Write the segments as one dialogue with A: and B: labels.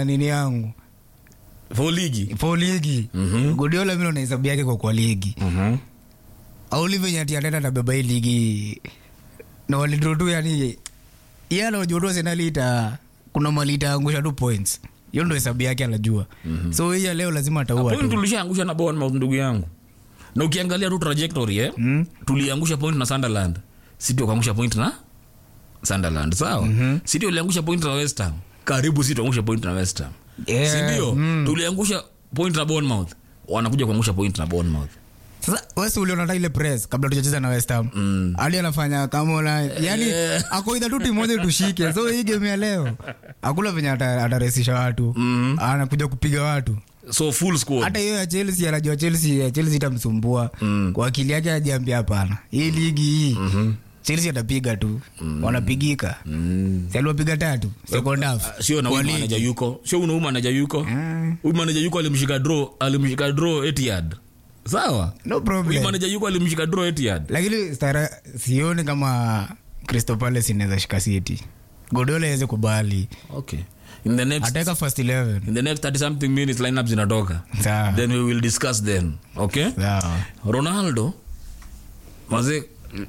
A: nini yangu
B: for ligi
A: for ligi
B: Mhm.
A: Guardiola mimi naona hesabu yake kwa kwa ligi
B: Mhm.
A: auli venye ati atenda tabeba hii ligi na walidro tu yani yeye anajua tu Arsenal ita kuna mali itaangusha tu points hiyo ndo hesabu yake anajua so hii ya leo lazima ataua
B: point
A: tu
B: tulishaangusha na Bournemouth ndugu yangu na ukiangalia tu trajectory eh
A: Mm.
B: tuliangusha point na Sunderland City wakaangusha point na Sunderland sawa City waliangusha point na West Ham karibu City waangusha point na West Ham
A: Yeah.
B: si ndio
A: Mm.
B: tuliangusha point na Bournemouth wanakuja kuangusha point na Bournemouth
A: sasa wesi uliona hata ile press kabla tujacheza na West Ham
B: Mm.
A: hadi anafanya kama una yani ako idha tu timu moja tushike so hii game ya leo akula venye ata- ataresisha watu
B: Mm.
A: anakuja kupiga watu
B: so full squad
A: hata hiyo ya Chelsea anajua Chelsea ya Chelsea itamsumbua
B: Mm.
A: kwa akili yake ajiambia hapana hii ligi hii Chelsea atapiga tu wanapigika
B: Mm.
A: si aliwapiga tatu second half
B: Ah, sio na
A: Kwa
B: huyu
A: ligi.
B: manager yuko sio una huyu manager yuko
A: Mm.
B: huyu manager yuko alimshika draw alimshika draw Etihad sawa
A: no
B: huyu
A: problem
B: manager yuko alimshika draw Etihad
A: lakini stara sioni kama Crystal Palace inaweza shika City Guardiola aweze kubali
B: okay in the next
A: ataweka first 11
B: in the next 30 something minutes lineup zinatoka
A: sawa
B: then we will discuss then okay
A: sawa
B: ronaldo maze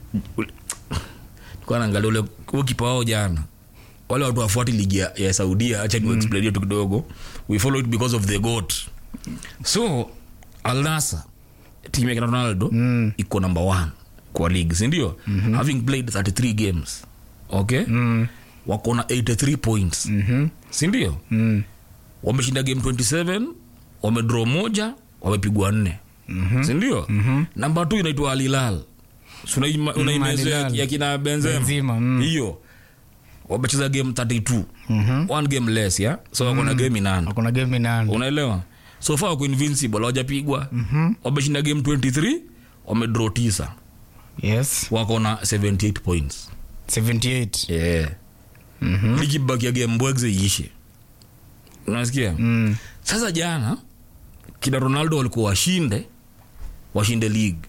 B: kwa naangalia ule huo kipa wao jana wale watu wafuati ligi ya, ya saudia acha ni explain tu kidogo we follow it because of the goat so al Nassr timu ya kina ronaldo
A: Mm.
B: iko number one kwa league sindio having played 33 games okay
A: mm.
B: wako na 83 points
A: mhm
B: sindio
A: mm.
B: wameshinda game 27 wamedraw moja wamepigwa nne mm-hmm. sindio mm-hmm. namba t inaitwa alilal unaimezo ya,
A: Al-Hilal.
B: ya kina benzema
A: Benzema, mm.
B: hiyo wamecheza game 32
A: Mhm.
B: one game less ya so wako na game inane
A: kuna game nane
B: unaelewa so far wako invincible hawajapigwa wameshinda game 23 wamedraw tisa
A: yes
B: wako na 78 points
A: 78
B: yeah.
A: mhm
B: likibakia game mbwegze iishe unasikia
A: mm.
B: sasa jana kina ronaldo walikuwa washinde washinde league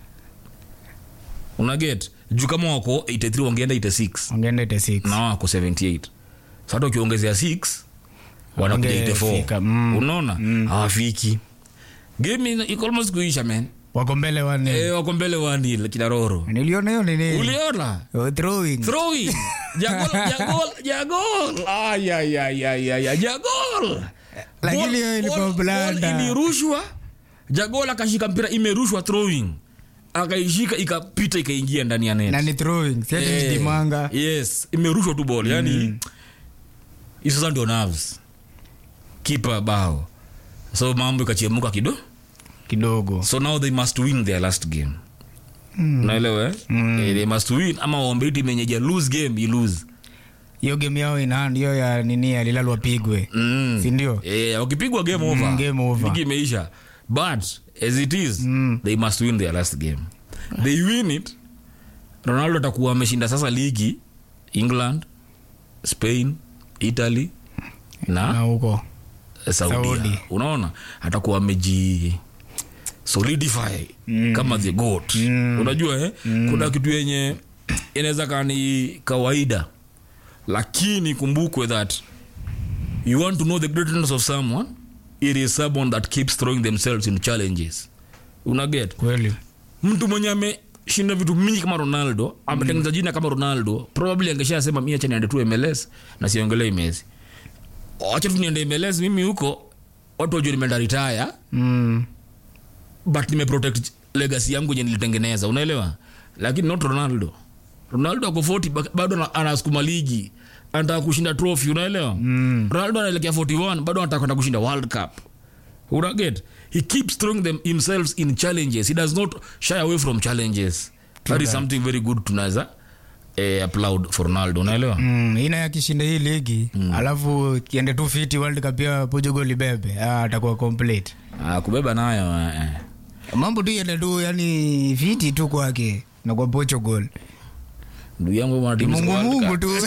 B: unaget juu kama wako 83 wangeenda 86
A: ongeenda 86
B: na wako 78 sasa ukiongezea 6 wanakuja
A: Wangefika,
B: 84
A: mm.
B: unaona hawafiki game ina- iko almost kuisha man
A: wako mbele wane
B: eh wako mbele wani kina roro
A: niliona hiyo nini
B: uliona
A: Oh, throwing
B: throwing jagol jagol jagol ay ay ay ay ay ay, jagol
A: Lakini
B: Ball-
A: hiyo ilikuwa
B: ball-
A: blanda.
B: ball ilirushwa jagol akashika mpira imerushwa throwing akaishika ikapita ikaingia ndani ya net
A: na ni throwing si ati ni
B: Eh,
A: dimanga
B: yes imerushwa tu ball yani hizo sasa ndio nerves kipa bao so mambo ikachemuka kido
A: kidogo
B: so now they must win their last game naelewa eh? Eh, they must win ama waombe timu yenye ja lose game you lose
A: hiyo game yao in hand hiyo ya nini alilalwa pigwe
B: mm.
A: si ndio
B: Eh, wakipigwa game over
A: Mm, game over.
B: ligi imeisha but as it is they must win their last game they win it ronaldo atakuwa ameshinda sasa ligi england spain italy
A: na
B: na
A: huko
B: saudia
A: Saudi.
B: unaona atakuwa ameji solidify kama the goat unajua eh? kuna kitu yenye inaweza kaa ni kawaida lakini kumbukwe that you want to know the greatness of someone it is someone that keeps throwing themselves in challenges unaget
A: kweli
B: mtu mwenye ameshinda vitu mingi kama ronaldo ametengeneza jina kama ronaldo probably angeshasema mi acha niende tu mls na siongelei mesi acha tu niende mls mimi huko watu wajua nimeenda ritaya
A: mm.
B: but nimeprotect legacy yangu yenye nilitengeneza unaelewa lakini not ronaldo ronaldo ako 40 ba- bado ana- anasukuma ligi anataka kushinda trophy unaelewa mm. ronaldo anaelekea 41 bado anataka kwenda kushinda world cup unaget he keeps throwing them himself in challenges he does not shy away from challenges that is something very good tunaweza eh, applaud for ronaldo unaelewa
A: Mm, ina yakishinda hii ligi alafu kiende tu fiti world cup ya portugal ibebe ah, atakuwa complete
B: ah, kubeba nayo eh, eh.
A: mambo tu yende tu yani fiti tu kwake na kwa portugal
B: ndugu yangu wana timu za
A: mungu
B: World
A: mungu
B: Cup.
A: tu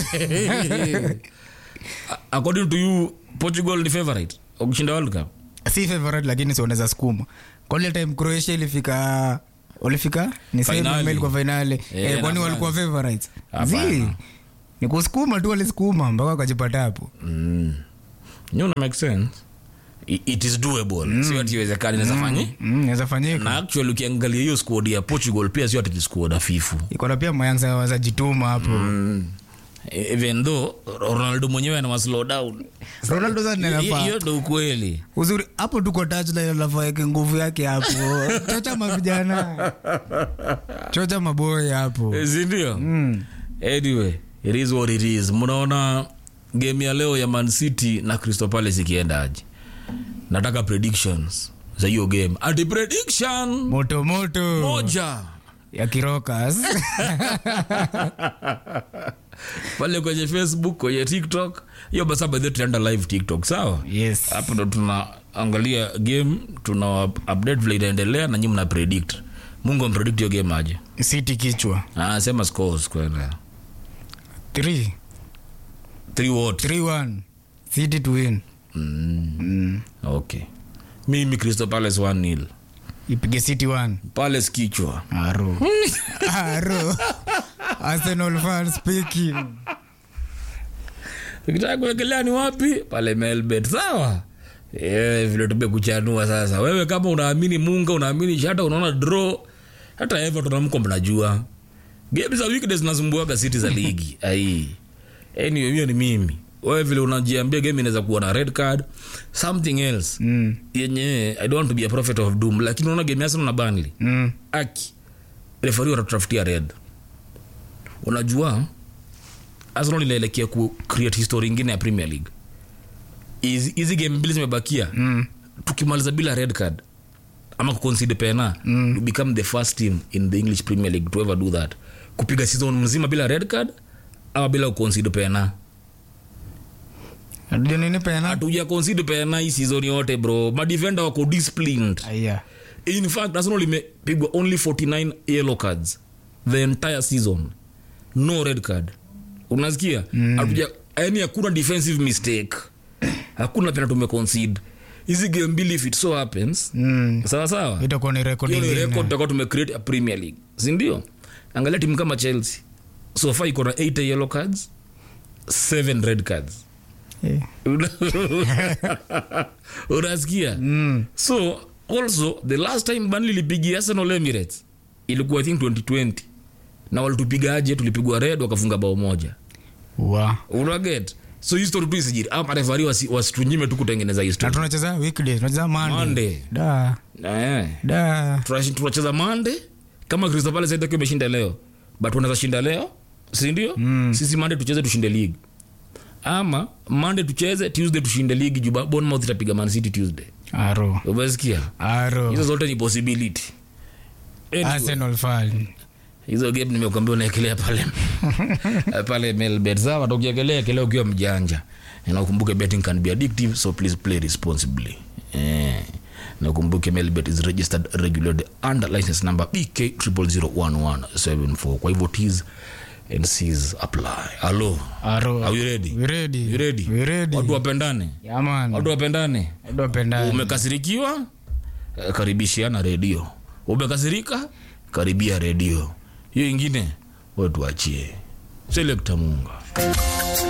B: according to you portugal ni favorite wakushinda world cup
A: si favorite lakini si unaweza sukuma kwa ile time croatia ilifika walifika ni same
B: Finali.
A: ama ilikuwa finali
B: Eh,
A: eh, kwani
B: na
A: walikuwa favorites
B: Hapana.
A: zi ni kusukuma tu walisukuma mpaka wakajipata hapo
B: mm. you know, make sense I- it is doable mm. sio ati iwezekani inaweza fanya
A: Mm, inaweza fanyika
B: na actually ukiangalia hiyo squad ya portugal pia sio ati ni squad hafifu
A: iko na pia mayanza wazajituma hapo
B: even though ronaldo mwenyewe ana slow down
A: ronaldo sasa ndiye
B: Hiyo-
A: anafaa
B: hiyo ndo ukweli
A: uzuri hapo tuko touchline anafaa yake nguvu yake hapo chocha mavijana chocha maboy hapo
B: sindio
A: mm.
B: anyway it is what it is mnaona game ya leo ya man city na crystal palace ikiendaje nataka predictions za hiyo game ati prediction
A: moto moto
B: moja
A: ya kirokas
B: pale kwenye facebook kwenye tiktok hiyo basa by the way tunaenda live tiktok sawa
A: yes
B: hapo ndo tunaangalia game tuna update vile inaendelea na nyi mna predict mungu ampredict hiyo game aje
A: city kichwa
B: ah, sema scores kwenda
A: 3
B: 3 what
A: 3-1 city to win
B: mm.
A: mm.
B: okay mimi crystal palace 1 nil
A: ipige city 1
B: palace kichwa
A: aro aro arsenal fan speaking
B: ukitaka kuwekelea ni wapi pale melbet sawa Eh, vile tumekuchanua sasa wewe kama unaamini munga unaamini shata unaona draw hata everton amko mnajua game za weekdays zinasumbuaga city za ligi ai anyway hiyo ni mimi wewe vile unajiambia game inaweza kuwa na red card something else
A: mm.
B: yenye i don't want to be a prophet of doom lakini unaona game ya Arsenal na Burnley
A: Mm.
B: aki refari wanatutafutia red unajua arsenal inaelekea ku create history ingine ya premier league hizi hizi game mbili zimebakia
A: Mm.
B: tukimaliza bila red card ama kuconcede pena mm. become the first team in the english premier league to ever do that kupiga season mzima bila red card ama bila kuconcede pena
A: Ndio nini pena
B: hatuja concede pena hii season yote bro madefender wako disciplined
A: aya
B: in fact arsenal imepigwa only 49 yellow cards the entire season no red card unasikia hatuja yani hakuna defensive mistake hakuna pena tumeconcede hizi game mbili if it so happens
A: mm.
B: sawa sawa
A: itakuwa ni record
B: hiyo ni
A: ingine.
B: record tutakuwa tumecreate a premier league sindio angalia timu kama chelsea so far iko na 8 yellow cards 7 red cards
A: Eh.
B: unasikia
A: Mm.
B: so also the last time Burnley ilipigia arsenal emirates ilikuwa i think 2020 na walitupiga aje tulipigwa red wakafunga bao moja
A: wa
B: unaget so history tu isijiri ama refari wasi- wasitunyime tu kutengeneza
A: na
B: history
A: tunacheza weekday tunacheza monday
B: Monday.
A: da
B: eh
A: da
B: Tunashi- tunacheza mande kama crystal palace itakiwa imeshinda leo but unaweza shinda leo sindio mm. sisi mande tucheze tushinde league ama mande tucheze tuesday tushinde league juu Ba- bournemouth itapiga man city tuesday
A: aro
B: umesikia
A: aro
B: hizo zote ni possibility Anyway,
A: arsenal fan
B: hizo game nimekuambia unaekelea pale pale melbet sawa tukiekelea kelea ukiwa mjanja na ukumbuke betting can be addictive so please play responsibly eh. na ukumbuke melbet is registered regulated under license number bk 0001174 kwa hivyo ts and cs apply halo
A: aro
B: are you ready
A: we ready
B: you ready
A: we ready
B: watu wapendane
A: yeah man
B: watu wapendane
A: watu wapendane
B: umekasirikiwa eh, karibishiana redio umekasirika karibia redio hiyo ingine wetuachie selekta munga